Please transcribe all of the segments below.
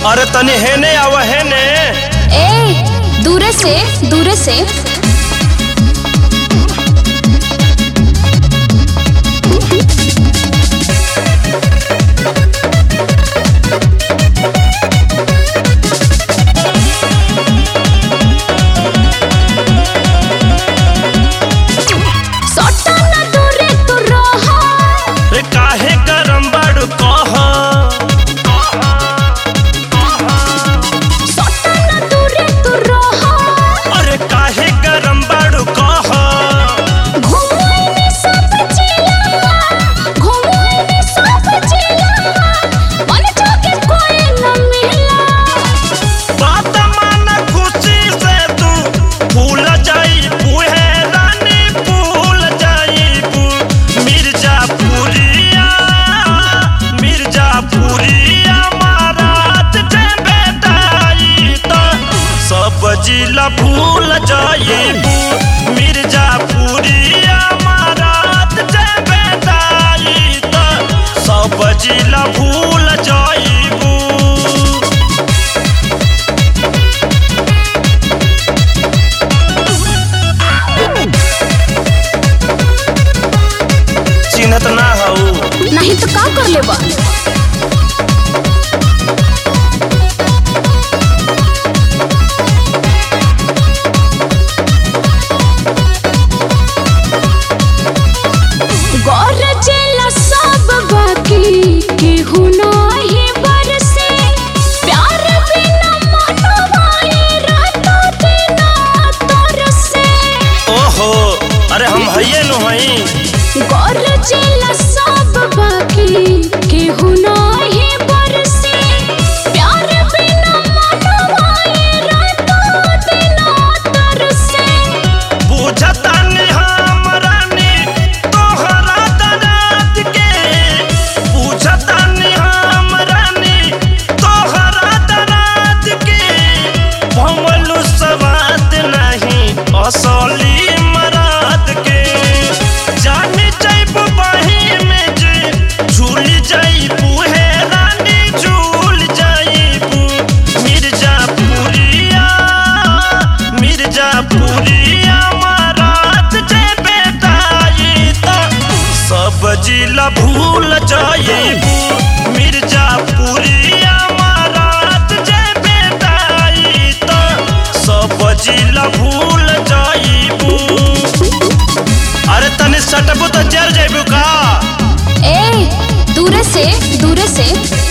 अरे तनी हेने आव हेने ए दूरे से दूरे से सटा ना दूरे तू रहा रे काहे गरम बाड़ू कह सटा ना दूरे तू रहा अरे काहे गरम बाड़ू कह घुमाइने सब जिला घुमाइने सब जिला मन जोगे कोई न मिला बात मान खुशी से तू भूल जाई बुहे रानी भूल जाई बू मिर्जापुरिया मिर्जापुरिया महाराज जे बेटाई तो सब जिला भूल जाइबू मिर्जापुरिया महाराज जे बेटाई तो सब जिला भूल जाइबू चिन्हत ना हऊ नहीं तो का कर लेबा गरजेला सब बाकी केहू नाही बरसे प्यार बिना मनवाए रातो दिना तरसे ओहो अरे हम हइये नु हई गरजेला सब बाकी केहू नाही बरसे प्यार बिना मनवाए रातो दिना तरसे बुझता नि हम रानी तोहरा दराद के बुझता नि हम रानी तोहरा दराद के भमलु सवाद नहीं असली मराद के जानी जाइब बाही में जे झूल जाइबू हे रानी झूल जाइबू मिर्जापुरिया मिर्जापुरिया महाराज जे बेटाई तो सब जिला भूल जाइबू मिर्जापुरिया महाराज जे बेटाई तो सब जिला भूल जाइबू अरे तनी सटबू तो जर जाइबू का ए दूरे से दूरे से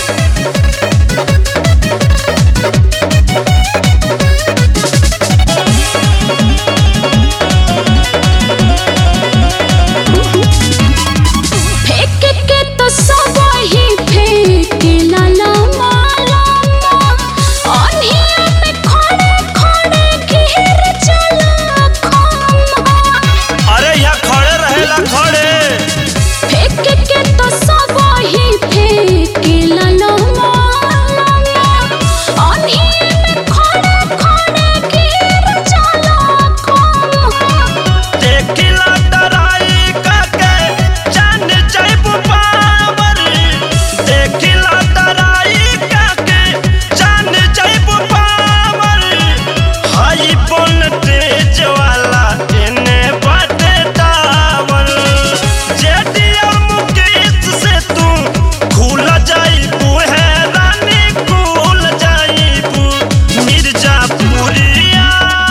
फेंक के तो सब ही फेंक लाला माला अनिया में खड़े खड़े घेर चला खम्हा अरे यहाँ खड़े रहेला खड़े फेंक के तो सब ही फेंक लाला माला अनिया में खड़े खड़े घेर चला खम्हा देखिला डराई काके जान जाइबू पावर देखिला डराई काके जान जाइबू पावर हाई बोन तेज वाला एने बाटे टावर जेडिया मुकेश से तू खुल जाइबू है रानी खुल जाइबू मिर्जापुरिया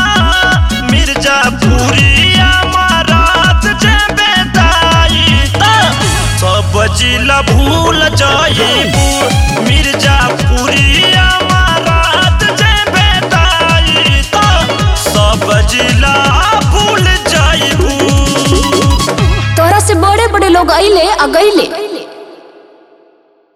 मिर्जापुरिया महाराज जे बेटाई तो सब जिला भूल जाइबू मिर्जापुरिया महाराज जे बेटाई तो सब जिला भूल जाइबू तोरा से बड़े बड़े लोग अइले आ गइले